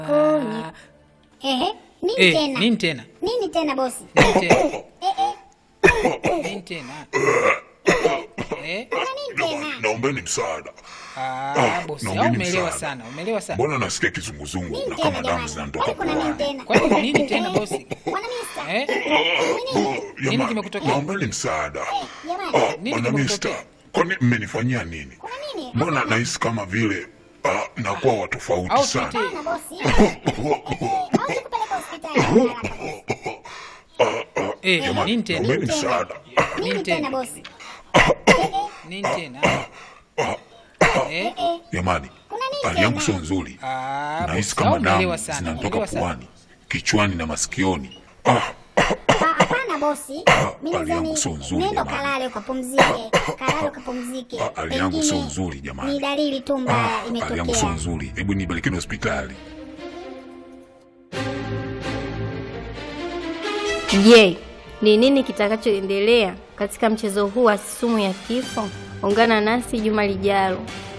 Kuni. Ehe, nini Eh, tena? nini tena? Nini tena bosi? Nini tena? Eh, eh, Nini tena? Eh? kuna nini tena? naombeni msaada. Ah, bosi, au naombeni umeelewa msaada. sana, umeelewa sana. Mbona nasikia kizunguzungu Nini na tena kama damu jamani? zinanitoka Kwani kuna nini puani? tena? Kwani kuna nini tena bosi? Bwana Mista. Eh? Nini? Oh, jamani, kimekutokea? Naombeni msaada. Jamani, Ah, Nini Bwana kimekutokea? Mista, kwani mmenifanyia nini? kuna nini? Mbona nahisi kama vile ah, nakuwa wa tofauti Au sana. tuite Hapana bosi. Au nikupeleke hospitali haraka bosi. eh, Jamani, nini tena? naombeni tena? msaada. Nini Nini tena tena? bosi? Nini tena? Eh? Jamani, Kuna nini hali yangu tena? sio nzuri. Ah, Nahisi bosi, kama au umeelewa damu sana, zinanitoka umeelewa sana. puani, kichwani na masikioni. Ah, Ah, Hapana bosi. Mimi hali yangu nadhani sio nzuri, nenda jamani. kalale ukapumzike. Kalale ukapumzike. Ah, hali yangu sio Pengine nzuri, jamani. Ni dalili tu mbaya hali yangu sio imetokea. nzuri. Hebu nipelekeni hospitali. Je, ni nini kitakachoendelea katika mchezo huu wa sumu ya kifo? Ungana nasi juma lijalo.